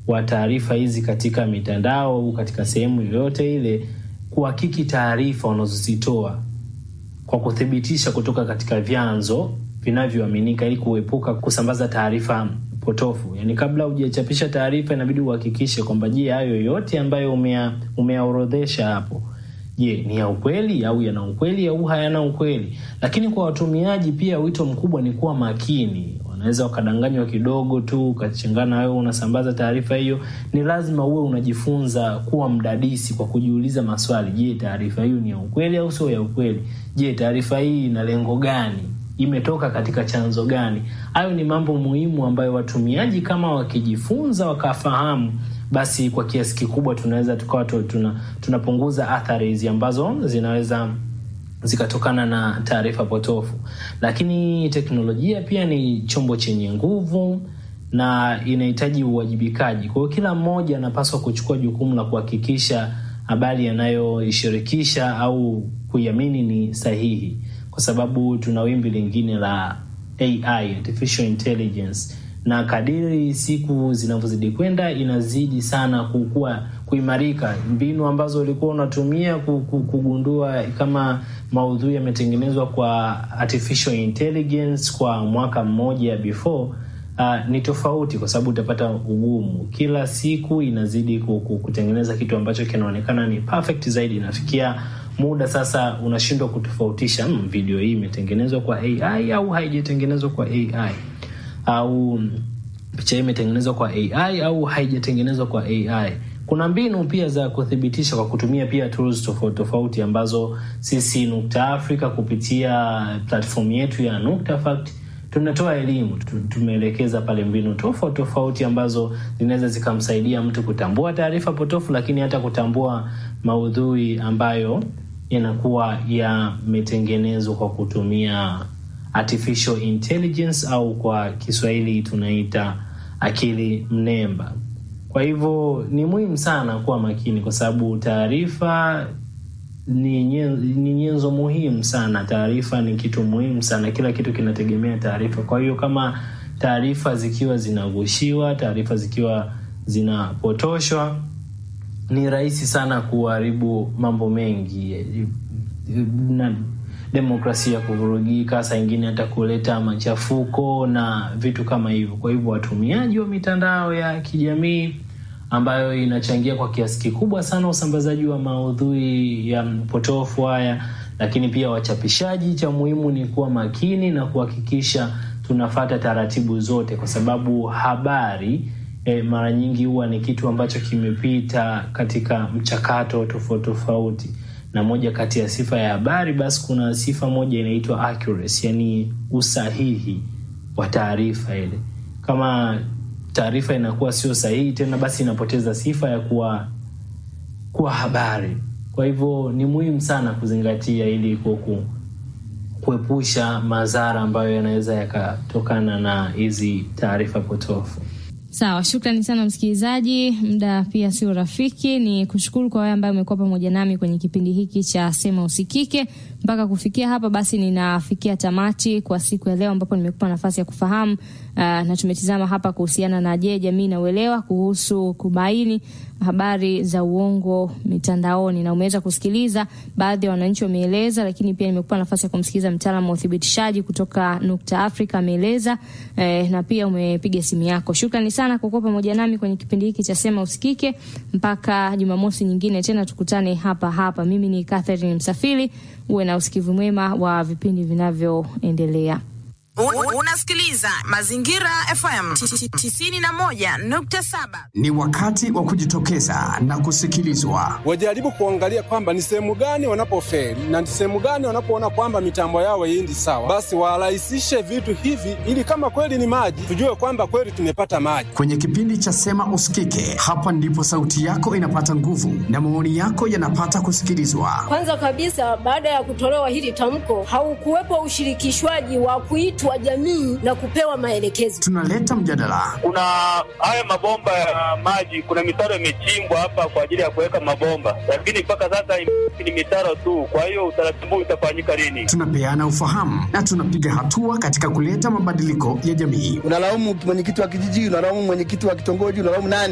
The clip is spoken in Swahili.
wa taarifa hizi katika mitandao au katika sehemu yoyote ile kuhakiki taarifa wanazozitoa kwa kuthibitisha kutoka katika vyanzo vinavyoaminika ili kuepuka kusambaza taarifa potofu. Yani, kabla hujachapisha taarifa, inabidi uhakikishe kwamba je, hayo yote ambayo umea, umeaorodhesha hapo, je, ni ya ukweli au yana ukweli au hayana ukweli. Lakini kwa watumiaji pia, wito mkubwa ni kuwa makini. Wanaweza wakadanganywa kidogo tu ukachangana wewe unasambaza taarifa hiyo. Ni lazima uwe unajifunza kuwa mdadisi kwa kujiuliza maswali. Je, taarifa hiyo ni ya ukweli au sio ya ukweli? Je, taarifa hii ina lengo gani? Imetoka katika chanzo gani? Hayo ni mambo muhimu ambayo watumiaji kama wakijifunza wakafahamu, basi kwa kiasi kikubwa tunaweza tukawa tuna, tunapunguza athari hizi ambazo zinaweza zikatokana na taarifa potofu. Lakini teknolojia pia ni chombo chenye nguvu na inahitaji uwajibikaji. Kwa hiyo kila mmoja anapaswa kuchukua jukumu la kuhakikisha habari anayoishirikisha au kuiamini ni sahihi, kwa sababu tuna wimbi lingine la AI, artificial intelligence, na kadiri siku zinavyozidi kwenda inazidi sana kukua kuimarika. Mbinu ambazo ulikuwa unatumia kugundua kama maudhui yametengenezwa kwa artificial intelligence kwa mwaka mmoja before, uh, ni tofauti, kwa sababu utapata ugumu. Kila siku inazidi kutengeneza kitu ambacho kinaonekana ni perfect zaidi. Inafikia muda sasa unashindwa kutofautisha, hmm, video hii imetengenezwa kwa AI au haijatengenezwa kwa AI au picha hii imetengenezwa kwa AI au haijatengenezwa kwa AI. Kuna mbinu pia za kuthibitisha kwa kutumia pia tools tofauti tofauti ambazo sisi Nukta Africa kupitia platform yetu ya Nukta Fact tunatoa elimu. Tumeelekeza pale mbinu tofauti tofauti ambazo zinaweza zikamsaidia mtu kutambua taarifa potofu, lakini hata kutambua maudhui ambayo yanakuwa yametengenezwa kwa kutumia artificial intelligence au kwa Kiswahili tunaita akili mnemba. Kwa hivyo ni muhimu sana kuwa makini, kwa sababu taarifa ni nyenzo, ni nyenzo muhimu sana. Taarifa ni kitu muhimu sana, kila kitu kinategemea taarifa. Kwa hiyo kama taarifa zikiwa zinagushiwa, taarifa zikiwa zinapotoshwa, ni rahisi sana kuharibu mambo mengi na demokrasia kuvurugika, saa ingine hata kuleta machafuko na vitu kama hivyo. Kwa hivyo watumiaji wa mitandao ya kijamii ambayo inachangia kwa kiasi kikubwa sana usambazaji wa maudhui ya potofu haya, lakini pia wachapishaji, cha muhimu ni kuwa makini na kuhakikisha tunafata taratibu zote, kwa sababu habari eh, mara nyingi huwa ni kitu ambacho kimepita katika mchakato tofauti tofauti na moja kati ya sifa ya habari basi kuna sifa moja inaitwa accuracy, yani usahihi wa taarifa ile. Kama taarifa inakuwa sio sahihi tena, basi inapoteza sifa ya kuwa kuwa habari. Kwa hivyo ni muhimu sana kuzingatia ili kuku kuepusha madhara ambayo yanaweza yakatokana na hizi taarifa potofu. Sawa, shukrani sana msikilizaji. Muda pia sio rafiki, ni kushukuru kwa wewe ambaye umekuwa pamoja nami kwenye kipindi hiki cha Sema Usikike. Mpaka kufikia hapa, basi ninafikia tamati kwa siku ya leo, ambapo nimekupa nafasi ya kufahamu uh, na tumetizama hapa kuhusiana na je, jamii na uelewa kuhusu kubaini habari za uongo mitandaoni, na umeweza kusikiliza baadhi ya wananchi wameeleza, lakini pia nimekupa nafasi ya kumsikiliza mtaalamu wa uthibitishaji kutoka Nukta Africa ameeleza, eh, na pia umepiga simu yako. Shukrani sana kwa kuwa pamoja nami kwenye kipindi hiki cha Sema Usikike. Mpaka Jumamosi nyingine tena tukutane hapa hapa. Mimi ni Catherine Msafiri, uwe na usikivu mwema wa vipindi vinavyoendelea. Unasikiliza Mazingira FM 91.7. Ni wakati wa kujitokeza na kusikilizwa. Wajaribu kuangalia kwamba ni sehemu gani wanapofeli na ni sehemu gani wanapoona kwamba mitambo yao haiendi sawa, basi warahisishe vitu hivi, ili kama kweli ni maji, tujue kwamba kweli tumepata maji. Kwenye kipindi cha Sema Usikike, hapa ndipo sauti yako inapata nguvu na maoni yako yanapata kusikilizwa. Kwanza kabisa, baada ya kutolewa hili tamko, haukuwepo ushirikishwaji wa kuitwa jamii na kupewa maelekezo. Tunaleta mjadala. Kuna haya mabomba ya maji, kuna mitaro imechimbwa hapa kwa ajili ya kuweka mabomba, lakini mpaka sasa ni mitaro tu. Kwa hiyo utaratibu utafanyika lini? Tunapeana ufahamu na tunapiga hatua katika kuleta mabadiliko ya jamii. Unalaumu mwenyekiti wa kijiji, unalaumu mwenyekiti wa kitongoji, unalaumu nani?